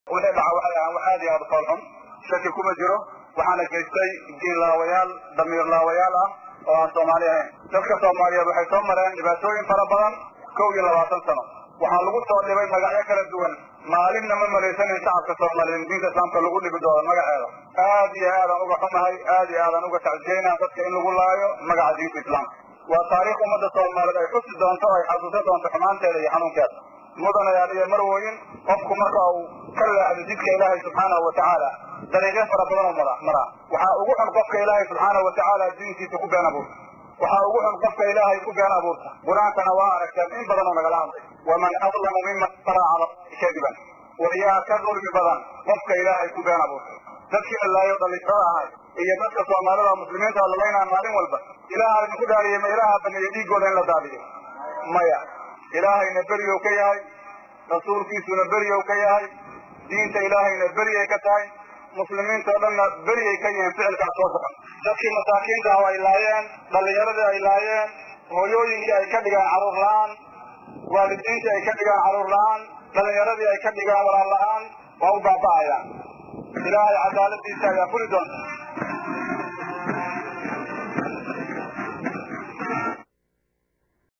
wixii dhaca waxay ahaan wax aad iyo aad u foolxun shaki kuma jiro waxaana geystay diinlaawayaal damiirlaawayaal ah oo aan soomaali ahayn dadka soomaaliyeed waxay soo mareen dhibaatooyin fara badan kow iyo labaatan sano waxaa lagu soo dhibay magacyo kala duwan maalinna ma malaysanin shacabka soomaaliyeed diinta islaamka lagu dhibi doono magaceeda aad iyo aadaan uga xumahay aad iyo aadaan uga tacjiyeyna dadka in lagu laayo magaca diinta islaamka waa taariikh ummadda soomaaliyeed ay xusi doonto ay xasuusan doonto xumaanteeda iyo xanuunkeeda mudanayaal iyo marwoyin qofku marka uu ka leexdo jidka ilaahay subxaanahu watacaala dariiqyo fara badan oo mada maraa waxaa ugu xun qofka ilaahay subxaanahu watacaala diintiisa ku been abuurta waxaa ugu xun qofka ilaahay ku been abuurta qur-aankana waa aragteen in badan oo nagala hadlay waman adlamu miman iftara cala kadiban wayaa ka dulmi badan qofka ilaahay ku been abuurtay dadkii lalaayo dhalinyarada ahay iyo dadka soomaalida muslimiinta lalaynaa maalin walba ilaaha idinku dhaariyey ma ilaaha baneeya dhiigooda in la daadiyo maya ilaahayna beriyow ka yahay rasuulkiisuna beriyow ka yahay diinta ilaahayna beriyay ka tahay muslimiinta o dhanna beriyay ka yihiin ficilkaas soo socon dadkii masaakiinta ah ay laayeen dhallinyaradii ay laayeen hooyooyinkii ay ka dhigaan carruur la-aan waalidiintii ay ka dhigaan carruur la-aan dhallinyaradii ay ka dhigaan walaal la-aan waa u baaba'ayaan ilaahay cadaaladiisa ayaa fuli doonta